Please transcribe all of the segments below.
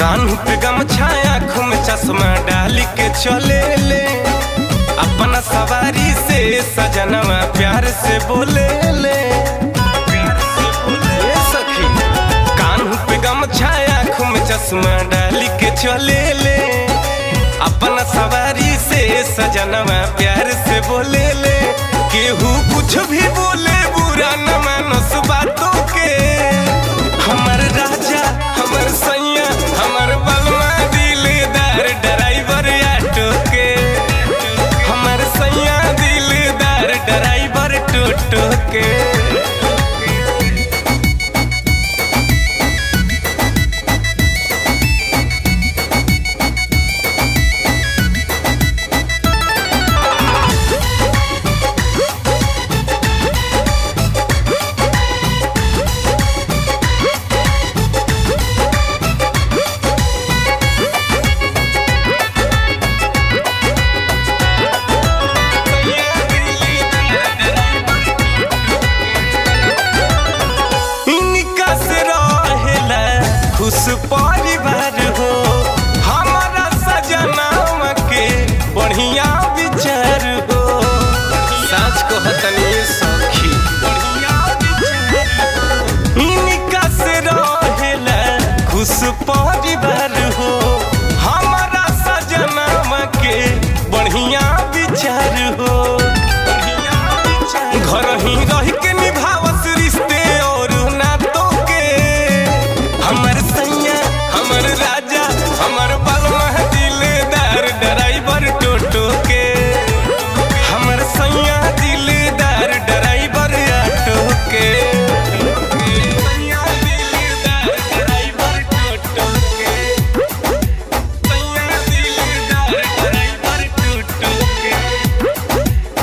कान पे गमछा आँखों में चश्मा डाल के चले ले अपना सवारी से सजनवा प्यार से बोले ले ए सखी कान पे गमछा आँखों में चश्मा डाल के चले ले अपना सवारी से सजनवा प्यार से बोले ले केहू कुछ भी बोले बुरा न मानस बातों के हमर राजा हमर सैया हमर बलमा दिलदार ड्राइवर ऑटो के हमर सैया दिलदार ड्राइवर टोटो के इनका से रहेला खुश परिवार हो हमारा सजनावा के बढ़िया विचार हो साच को हतनी सखी इनका से रहेला खुश परिवार हो हमारा सजनावा के बढ़िया विचार हो घर ही रह के निभावस रिश्ते और नातों के हमर सैया हमर राजा हमर बलमा दिलदार ड्राइवर टोटो के हमर सैया दिलदार ड्राइवर ऑटो के सैया दिलदार ड्राइवर टोटो के सैया दिलदार ड्राइवर टोटो के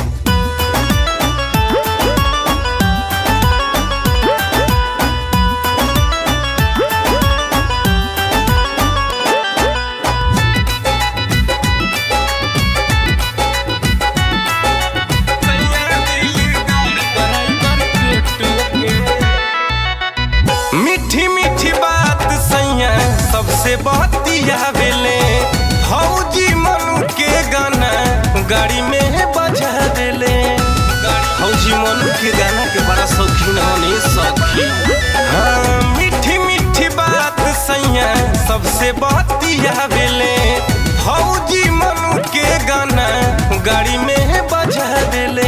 मीठी मीठी बात सैया सबसे बतिया बेले फौजी मनु के गाना गाड़ी में बजा देले फौजी मनु के गाना के बड़ा शौकीन होने सखी हाँ मीठी मीठी बात सैया सबसे बतिया बेले फौजी मनु के गाना गाड़ी में बजा देले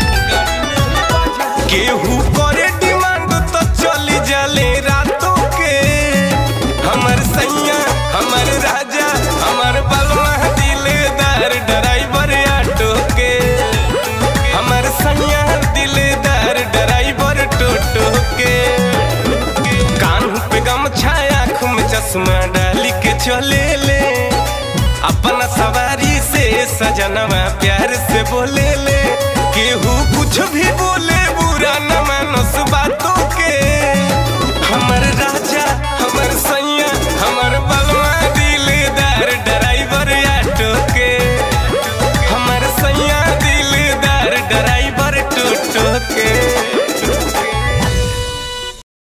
केहू करे डिमांड तो चली जाले रातों के हमर सैया हमर राजा हमर बलमा दिलदार ड्राइवर ऑटो के हमर सैया दिलदार ड्राइवर टोटो के कान पे गमछा आँख में चश्मा डाल के चले ले अपना सवारी से सजनवा प्यार से बोले ले केहू कुछ भी बोले बुरा न मानस बातों के